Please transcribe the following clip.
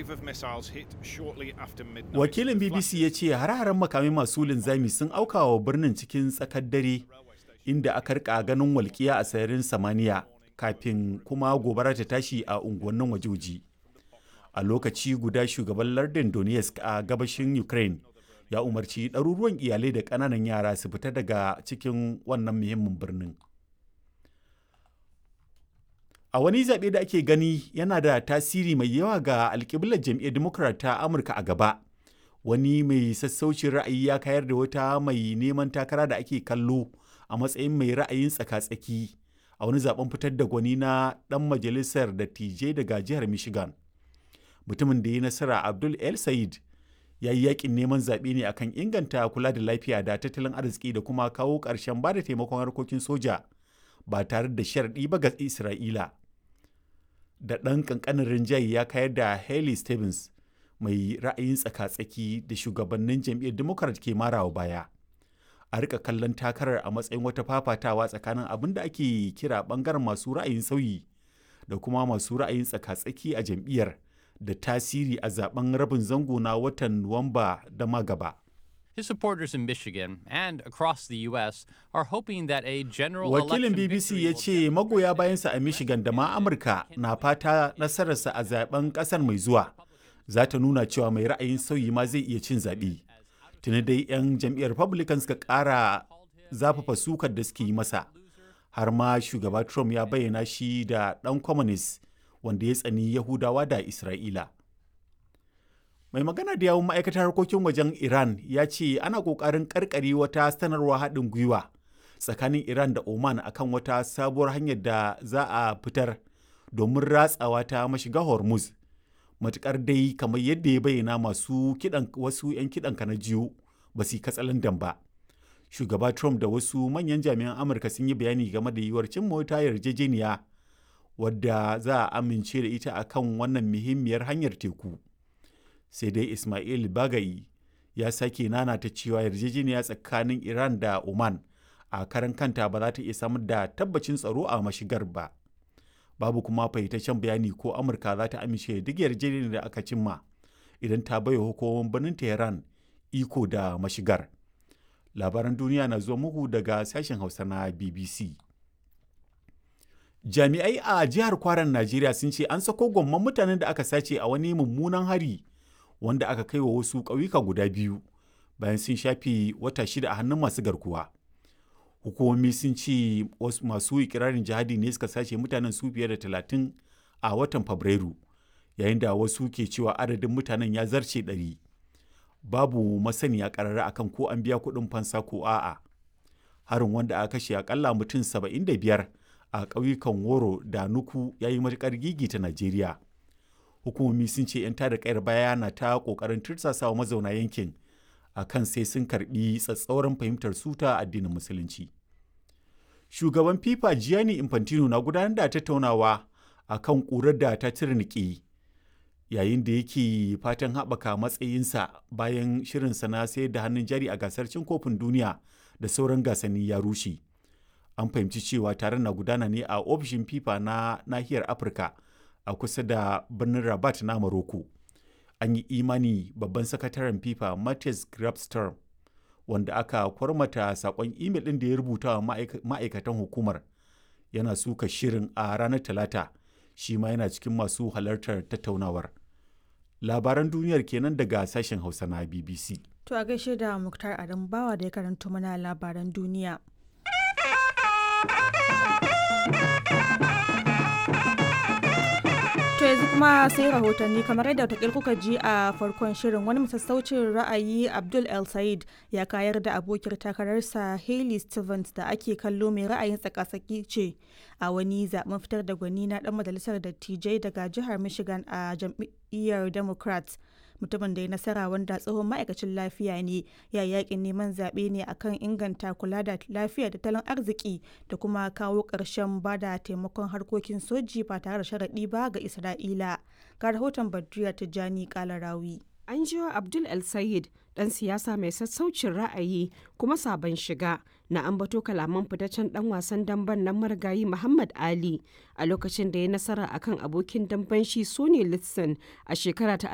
wave of missiles hit shortly after midnight. Wakilin BBC ya ce har-haren makamai masu linzami sun auka wa birnin cikin tsakar dare inda aka rika ganin walƙiya a sararin samaniya kafin kuma gobara ta tashi a unguwannin wajoji. A lokaci guda shugaban lardin Donetsk a gabashin Ukraine ya umarci ɗaruruwan iyalai da ƙananan yara su fita daga cikin wannan muhimmin birnin. A wani zaɓe da ake gani yana da tasiri mai yawa ga alƙiblar jam'iyyar Democrat ta Amurka a gaba. Wani mai sassaucin ra'ayi ya kayar da wata mai neman takara da ake kallo a matsayin mai ra'ayin tsaka-tsaki a wani zaben fitar da gwani na ɗan majalisar dattijai daga jihar Michigan. Mutumin da ya nasara Abdul El Said ya yi yakin neman zaɓe ne akan inganta kula da lafiya da tattalin arziki da kuma kawo ƙarshen ba da taimakon harkokin soja ba tare da sharaɗi ba ga Isra'ila. Da ɗan ƙanƙanin rinjaye ya kayar da Haley Stevens mai ra'ayin tsaka-tsaki da shugabannin jam'iyyar Democrat ke marawa baya. A rika kallon takarar a matsayin wata fafatawa tsakanin abin da ake kira ɓangaren masu ra'ayin sauyi da kuma masu ra'ayin tsaka-tsaki a jam'iyyar. da tasiri a zaben rabin zango na watan Nuwamba da magaba. His supporters in Michigan and across the U.S. are hoping that a general Wakilin election BBC victory ya will ce magoya bayansa a Michigan da ma Amurka na fata nasararsa a zaben kasar mai zuwa za ta nuna cewa mai ra'ayin sauyi ma zai iya cin zaɓe. Tuni dai 'yan jam'iyyar Republican suka ƙara zafafa sukar da suke yi masa. Har ma shugaba Trump ya bayyana shi da ɗan communist wanda ya tsani Yahudawa da Isra'ila. Mai magana da yawun ma'aikatar harkokin wajen Iran ya ce ana ƙoƙarin ƙarƙare wata sanarwa haɗin gwiwa tsakanin Iran da Oman akan wata sabuwar hanyar da za a fitar domin ratsawa ta mashiga Hormuz. Matuƙar dai kamar yadda ya bayyana masu kiɗan wasu 'yan kiɗan na jiyo ba su yi katsalandan ba. Shugaba Trump da wasu manyan jami'an Amurka sun yi bayani game da yiwuwar cin mota yarjejeniya wadda za a amince da ita a kan wannan muhimmiyar hanyar teku sai dai ismail bagayi ya sake nanata cewa yarjejeniya tsakanin iran da oman a karan kanta ba za ta iya samar da tabbacin tsaro a mashigar ba babu kuma fahimtaccen bayani ko amurka za ta amince duk yarjejeniyar da aka cimma idan ta baiwa hukumomin birnin tehran iko da mashigar labaran duniya na zuwa muku daga sashen hausa na bbc jami'ai a jihar kwaran najeriya sun ce an sako gwamman mutanen da aka sace a wani mummunan hari wanda aka kai wa wasu ƙauyuka guda biyu bayan sun shafe wata shida a hannun masu garkuwa hukumomi sun ce masu ikirarin jihadi ne suka sace mutanen su fiye da talatin a watan fabrairu yayin da wasu ke cewa adadin mutanen ya zarce ɗari babu masaniya ƙarara akan ko an biya kuɗin fansa ko a'a harin wanda aka kashe akalla mutum saba'in da biyar a ƙauyukan woro da nuku ya yi matuƙar gigita najeriya hukumomi sun ce 'yan tada kayar baya na ta ƙoƙarin tursasawa mazauna yankin a kan sai sun karɓi tsatsauran fahimtar suta addinin musulunci shugaban fifa gianni infantino na gudanar da tattaunawa a kan ƙurar da ta tirniki yayin da yake fatan haɓaka matsayinsa bayan shirinsa na sayar da hannun jari a gasar cin kofin duniya da sauran gasanni ya rushe an fahimci cewa taron na gudana ne a ofishin fifa na nahiyar afirka a kusa da birnin rabat na maroko an yi imani babban sakataren fifa matthias grabstorm wanda aka kwarmata sakon imel ɗin da ya rubuta wa ma'aikatan hukumar yana suka shirin a ranar talata shi ma yana cikin masu halartar tattaunawar labaran duniyar kenan daga sashen hausa na bbc To a gaishe da Muktar Adam Bawa da ya karanto mana labaran duniya. To yanzu kuma sai rahotanni kamar yadda wata kuka ji a farkon shirin wani masassaucin ra'ayi Abdul El Said ya kayar da abokiyar takararsa Hailey Stevens da ake kallo mai ra'ayin tsakasaki ce a wani zaben fitar da gwani na dan majalisar dattijai daga jihar Michigan a jam'iyyar Democrats. mutumin da ya nasara wanda tsohon ma'aikacin lafiya ne ya yakin neman zaɓe ne akan inganta kula da lafiya da tattalin arziki da kuma kawo ƙarshen bada taimakon harkokin soji ba tare da sharaɗi ba ga isra'ila ga rahoton badriya tijjani kalarawi an jiwa abdul el sayed dan siyasa mai sassaucin ra'ayi kuma sabon shiga na ambato kalaman fitaccen dan wasan damben nan marigayi muhammad ali a lokacin da ya nasara akan abokin damben shi sony litson a shekara ta